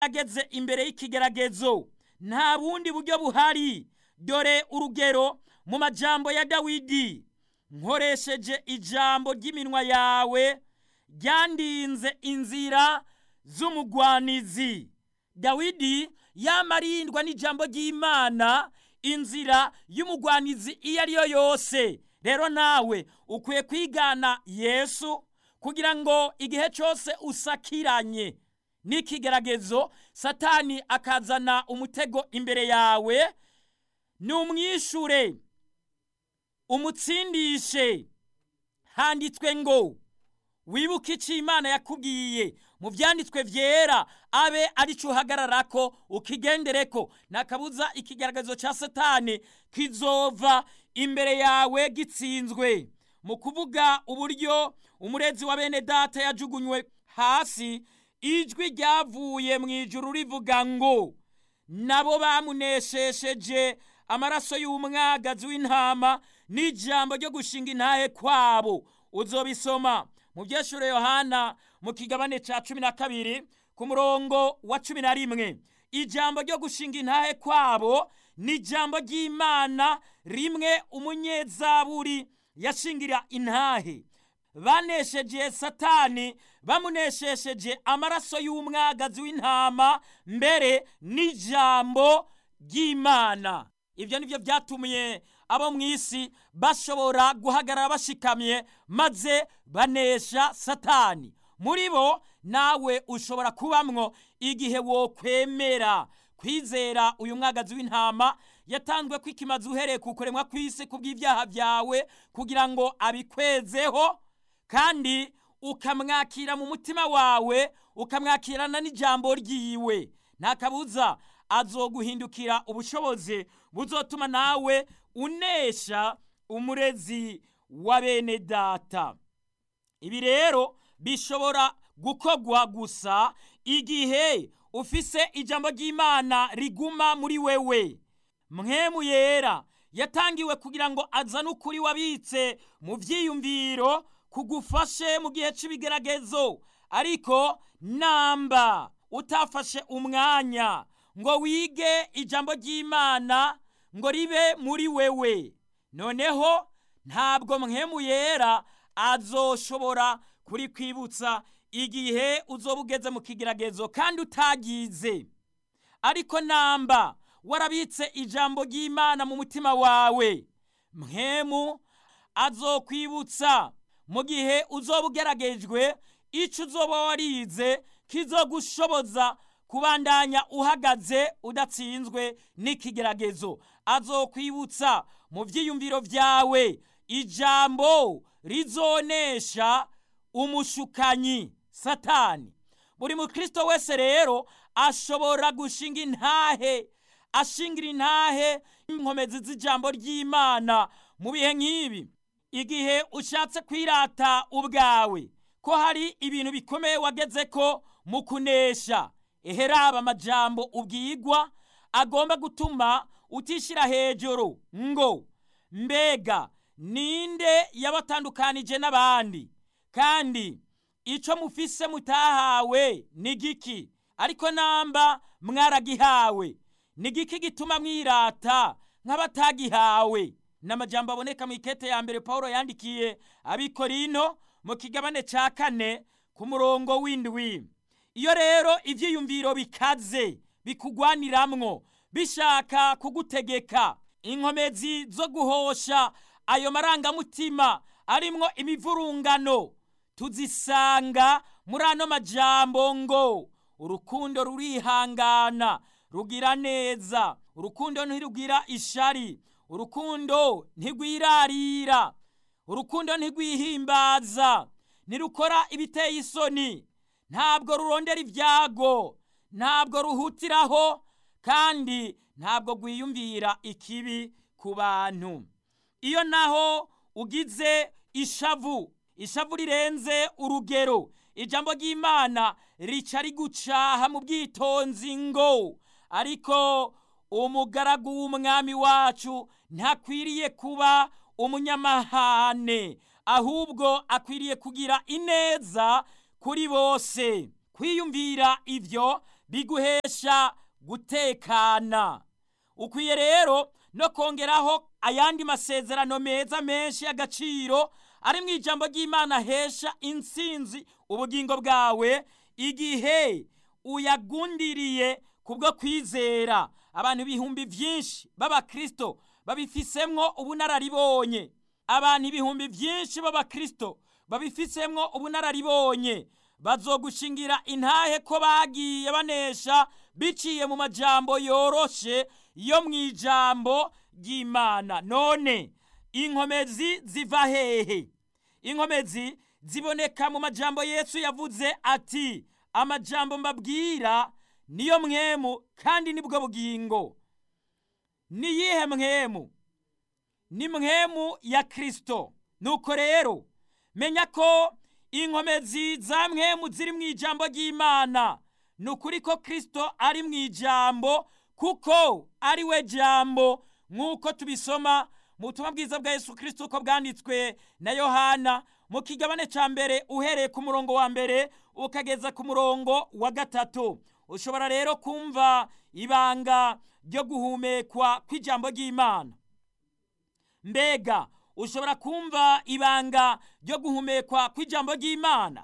ageze imbere y'ikigeragezo nta bundi buryo buhari dore urugero mu majambo ya dawidi nkoresheje ijambo ry'iminwa yawe ryandinze inzira z'umugwanizi dawidi yamarindwa n'ijambo ry'imana inzira y'umugwanizi iyo ari yo yose rero nawe ukwiye kwigana yesu kugira ngo igihe cyose usakiranye n'ikigeragezo satani akazana umutego imbere yawe numwishure umutsindishe handitswe ngo wibuke icyo imana yakubwiye mu byanditswe byera abe ari cyo uhagararako ukigendereko nakabuza ikigaragazo cya satani kizova imbere yawe gitsinzwe mu kuvuga uburyo umurezi wa bene data yajugunywe hasi ijwi ryavuye mu ijuru rivuga ngo nabo bamuneshesheje amaraso y'umwagazi w'intama n'ijambo ryo gushinga intahe kwabo uzobisoma mu byeshure yohana mu kigabane cya cumi na kabiri ku murongo wa cumi na rimwe ijambo ryo gushinga intahe kwabo ni ijambo ry'imana rimwe umunyezaburi yashingira intahe banesheje satani bamuneshesheje amaraso y'umwagazi w'intama mbere n'ijambo ry'imana ibyo ni byo byatumye abo mu isi bashobora guhagarara bashikamye maze banesha satani muri bo nawe ushobora kubamwo igihe wokwemera kwizera uyu mwagazi w'intama yatanzwe kwikimaza uhereye ku kuremwa kw'isi ku bw'ibyaha byawe kugira ngo abikwezeho kandi ukamwakira mu mutima wawe ukamwakirana n'ijambo ryiwe nta kabuza azoguhindukira ubushobozi buzotuma nawe unesha umurezi wa bene data ibi rero bishobora gukorwa gusa igihe ufise ijambo ry'imana riguma muri wewe mwemu yera yatangiwe kugira ngo azane ukuri wabitse mu byiyumviro kugufashe mu gihe cy'ibigeragezo ariko namba utafashe umwanya ngo wige ijambo ry'imana ngo ribe muri wewe noneho ntabwo mwemu yera azoshobora kuri kwibutsa igihe uzoba ugeze mu kigeragezo kandi utagize ariko namba warabitse ijambo ry'imana mu mutima wawe mwemu azokwibutsa mu gihe uzoba ugeragejwe icyo uzoba warize kizogushoboza kubandanya uhagaze udatsinzwe n'ikigeragezo azokwibutsa mu byiyumviro byawe ijambo rizonesha umushukanyi satani buri mukristo wese rero ashobora gushinga intahe ashingira intahe inkomezi z'ijambo ry'imana mu bihe nk'ibi igihe ushatse kwirata ubwawe ko hari ibintu bikomeye wageze ko mu kunesha eheraba amajambo ubwigwa agomba gutuma utishyira hejuru ngo mbega ninde yabatandukanije n'abandi kandi icyo mufise mutahawe ni giki ariko namba mwaragihawe ni giki gituma mwirata nk'abatagihawe ni amajambo aboneka mu ikete ya mbere paul yandikiye abikorino mu kigabane cya kane ku murongo w'indwi iyo rero ibyiyumviro bikaze bikugwaniramwo bishaka kugutegeka inkomezi zo guhosha ayo marangamutima arimwo imivurungano tuzisanga muri ano majambo ngo urukundo rurihangana rugira neza urukundo ntirugira ishari urukundo ntigwirarira urukundo ntigwihimbaza ntirukora ibiteye isoni ntabwo rurondera ibyago ntabwo ruhutiraho kandi ntabwo rwiyumvira ikibi ku bantu iyo naho ugize ishavu ishavu rirenze urugero ijambo ry'imana rica rigucaha mu bwitonzi ngo ariko umugaragu w'umwami wacu ntakwiriye kuba umunyamahane ahubwo akwiriye kugira ineza kuri bose kwiyumvira ibyo biguhesha gutekana ukwiye rero no kongeraho ayandi masezerano meza menshi y'agaciro ari mu ijambo ry'imana hesha intsinzi ubugingo bwawe igihe uyagundiriye kubwo kwizera abantu ibihumbi byinshi b'abakristo babifisemwo ubunararibonye abantu ibihumbi byinshi b'abakristo babifisemwo ubunararibonye bazogushingira intahe ko bagiye banesha biciye mu majambo yoroshe yo mu ijambo ry'imana none inkomezi ziva hehe inkomezi ziboneka mu majambo yesu yavuze ati amajambo mbabwira niyo mwemu kandi nibwo bugingo niyihe mwemu ni mwemu ya kristo nuko rero menya ko inkomezi za mwemu ziri mu ijambo ry'imana ni ukuri ko kristo ari mu ijambo kuko ari we jambo nk'uko tubisoma mu butumwa bwiza bwa yesu kristo uko bwanditswe na yohana mu kigabane cya mbere uhereye ku murongo wa mbere ukageza ku murongo wa gatatu ushobora rero kumva ibanga ryo guhumekwa kw'ijambo ry'imana mbega ushobora kumva ibanga ryo guhumekwa kw'ijambo ry'imana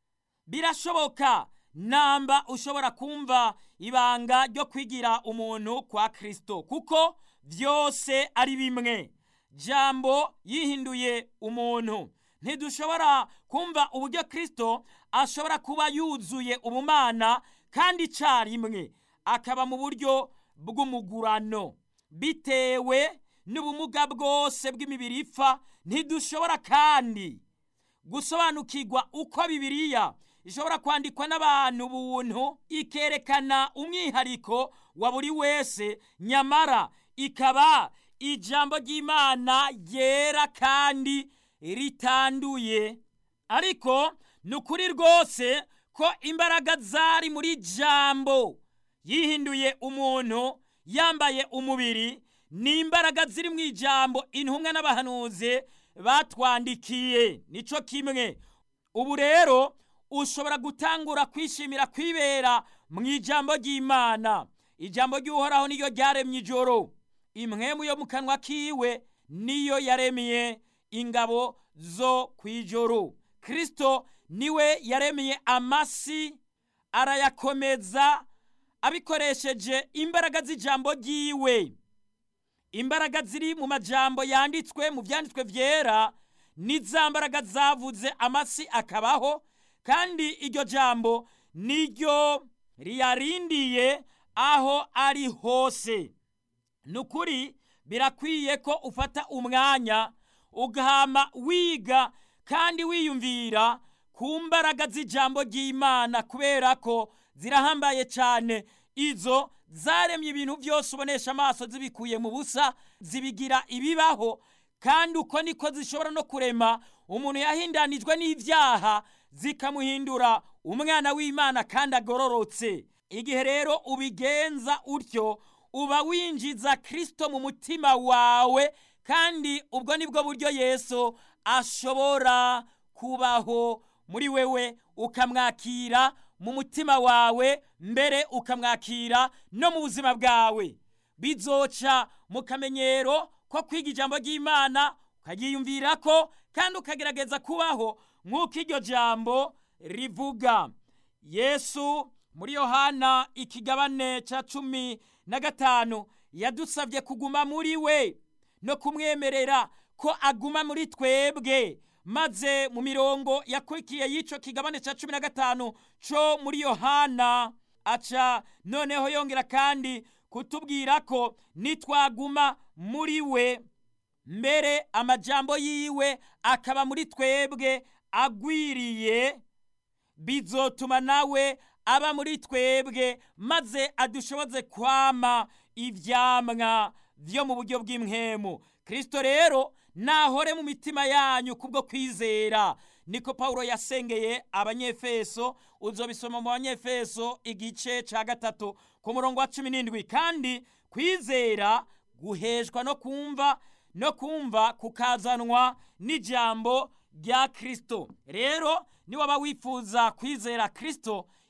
birashoboka namba ushobora kumva ibanga ryo kwigira umuntu kwa kristo kuko byose ari bimwe jambo yihinduye umuntu ntidushobora kumva uburyo kristo ashobora kuba yuzuye ubumana kandi icyarimwe akaba mu buryo bw'umugurano bitewe n'ubumuga bwose bw'imibiri ipfa ntidushobora kandi gusobanukirwa uko bibiliya ishobora kwandikwa n'abantu buntu ikerekana umwihariko wa buri wese nyamara ikaba ijambo ry'imana ryera kandi ritanduye ariko ni ukuri rwose ko imbaraga zari muri jambo yihinduye umuntu yambaye umubiri ni imbaraga ziri mu ijambo intumwa n'abahanuzi batwandikiye nico kimwe ubu rero ushobora gutangura kwishimira kwibera mu ijambo ry'imana ijambo ry'uhoraho niyo ryaremye ijoro imwemu yo mu kanwa kiwe niyo yaremye ingabo zo ku ijoro kirisito niwe yaremeye amasi arayakomeza abikoresheje imbaraga z'ijambo ry'iwe imbaraga ziri mu majambo yanditswe mu byanditswe byera ni za mbaraga zavuze amasi akabaho kandi iryo jambo niryo riyarindiye aho ari hose ni ukuri birakwiye ko ufata umwanya ugahama wiga kandi wiyumvira ku mbaraga z'ijambo ry'imana kubera ko zirahambaye cyane izo zaremye ibintu byose ubonesha amaso zibikuye mu busa zibigira ibibaho kandi uko niko zishobora no kurema umuntu yahindanijwe n'ibyaha zikamuhindura umwana w'imana kandi agororotse igihe rero ubigenza utyo uba winjiza kirisito mu mutima wawe kandi ubwo nibwo buryo yesu ashobora kubaho muri wewe ukamwakira mu mutima wawe mbere ukamwakira no mu buzima bwawe bizoca mu kamenyero ko kwiga ijambo ry'imana ukaryiyumvira ko kandi ukagerageza kubaho nk'uko iryo jambo rivuga yesu muri yohana ikigabane cya cumi na gatanu yadusabye kuguma muri we no kumwemerera ko aguma muri twebwe maze mu mirongo yakurikiye y'icyo kigabane cya cumi na gatanu cyo muri yohana aca noneho yongera kandi kutubwira ko nitwaguma muri we mbere amajambo yiwe akaba muri twebwe agwiriye bizotuma nawe aba muri twebwe maze adushoboze kwama ibyamwa byo mu buryo bw'imwemu kirisito rero nahore mu mitima yanyu kubwo kwizera niko paul yasengeye abanyefeso uzobisoma mu banyefeso igice cya gatatu ku murongo wa cumi n'indwi kandi kwizera guheshwa no kumva no kumva kukazanwa n'ijambo rya kirisito rero niwaba wifuza kwizera kirisito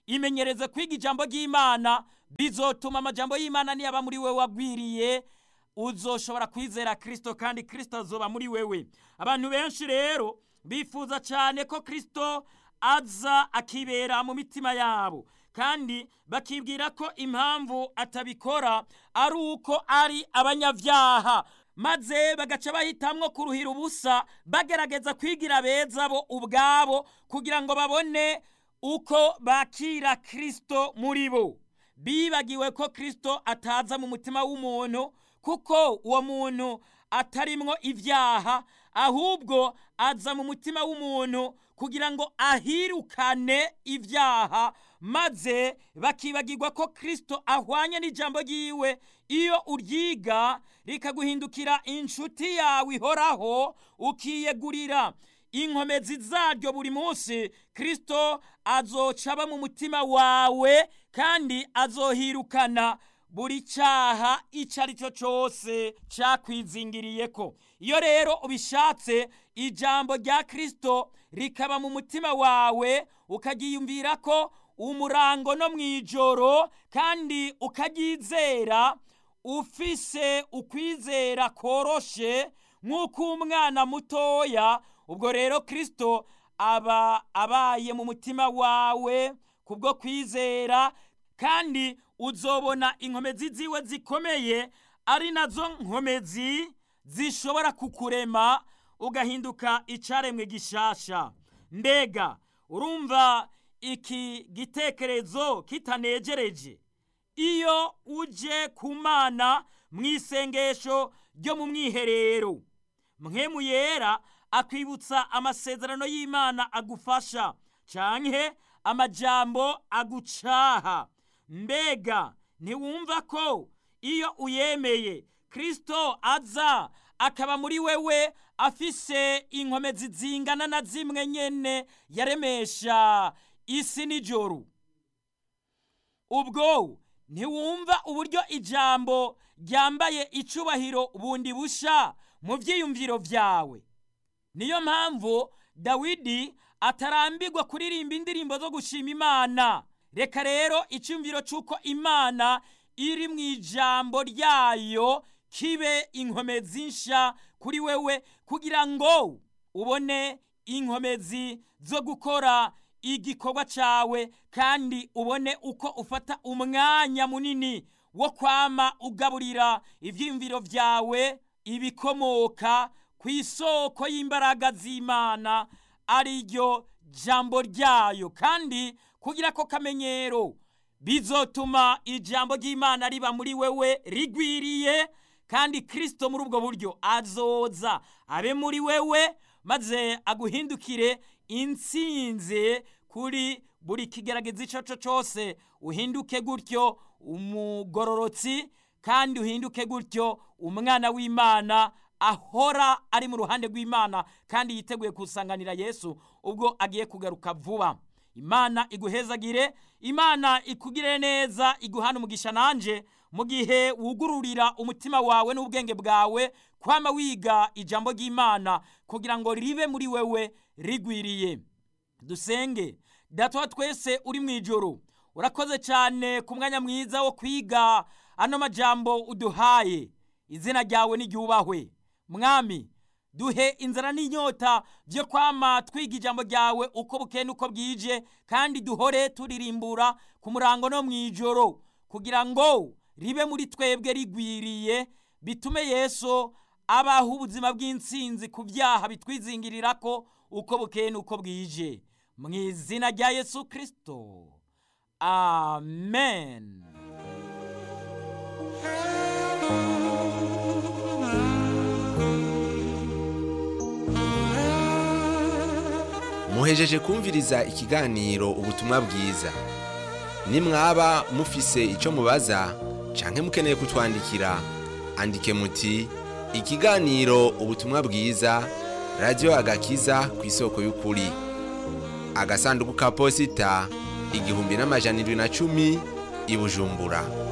imenyereze kwiga ijambo ry'imana bizotuma amajambo y'imana niyaba muri wewe wagwiriye uzoshobora kwizera kirisito kandi kirisito azoba muri wewe abantu benshi rero bifuza cyane ko kirisito aza akibera mu mitima yabo kandi bakibwira ko impamvu atabikora ari uko ari abanyabyaha maze bagaca bahitamwo kuruhira ubusa bagerageza kwigira beza bo ubwabo kugira ngo babone uko bakira kirisito muri bo bibagiwe ko kirisito ataza mu mutima w'umuntu kuko uwo muntu atarimwo ibyaha ahubwo aza mu mutima w'umuntu kugira ngo ahirukane ibyaha maze bakibagirwa ko kirisito ahwanye n'ijambo ry'iwe iyo uryiga rikaguhindukira inshuti yawe ihoraho ukiyegurira inkomezi zaryo buri munsi kirisito azoca aba mu mutima wawe kandi azohirukana buri cyaha icyo ari cyo cyose cyakwizingiriye ko iyo rero ubishatse ijambo rya kirisito rikaba mu mutima wawe ukagiyumvira ko umurango no mu ijoro kandi ukaryizera ufise ukwizera koroshe nk'uko umwana mutoya ubwo rero kirisito aba abaye mu mutima wawe kubwo kwizera kandi uzobona inkomezi ziwe zikomeye ari nazo nkomezi zishobora kukurema ugahinduka icyaremwe gishasha mbega urumva iki gitekerezo kitanegereje iyo uje ku mana mu isengesho ryo mu mwiherero mwemu yera akwibutsa amasezerano y'imana agufasha canke amajambo agucaha mbega ntiwumva ko iyo uyemeye kirisito aza akaba muri wewe afise inkomezi zingana na zimwe nyene yaremesha isi n'ijoro ubwo ntiwumva uburyo ijambo ryambaye icubahiro bundi busha mu byiyumviro byawe niyo mpamvu dawidi atarambirwa kuririmba indirimbo zo gushima imana reka rero icyumviro cy'uko imana iri mu ijambo ryayo kibe inkomezi nsha kuri wewe kugira ngo ubone inkomezi zo gukora igikorwa cyawe kandi ubone uko ufata umwanya munini wo kwama ugaburira ibyiyumviro byawe ibikomoka ku isoko y'imbaraga z'imana ari ryo jambo ryayo kandi kugira ko kamenyero bizotuma ijambo ry'imana riba muri wewe rigwiriye kandi kirisito muri ubwo buryo azoza abe muri wewe maze aguhindukire insinze kuri buri kigaragaza icyo cyo cyose uhinduke gutyo umugororotsi kandi uhinduke gutyo umwana w'imana ahora ari mu ruhande rw'imana kandi yiteguye kusanganira yesu ubwo agiye kugaruka vuba imana iguhezagire imana ikugire neza iguhana umugisha nanjye mu gihe wugururira umutima wawe n'ubwenge bwawe kwama wiga ijambo ry'imana kugira ngo ribe muri wewe rigwiriye dusenge data twese uri mu ijoro urakoze cyane ku mwanya mwiza wo kwiga ano majambo uduhaye izina ryawe n'iryubahwe mwami duhe inzara n'inyota byo kwama twiga ijambo ryawe uko bukeye n'uko bwije kandi duhore turirimbura ku murango no mu ijoro kugira ngo ribe muri twebwe rigwiriye bitume yesu abaho ubuzima bw'insinzi ku byaha bitwizingirira ko uko bukeye n'uko bwije mu izina rya yesu kirisito amen muhejeje kumviriza ikiganiro ubutumwa bwiza nimwaba mufise icyo mubaza canke mukeneye kutwandikira andike muti ikiganiro ubutumwa bwiza radiyo agakiza ku isoko y'ukuri agasanduku ka posita igihumbi n'amajana indwi na cumi i bujumbura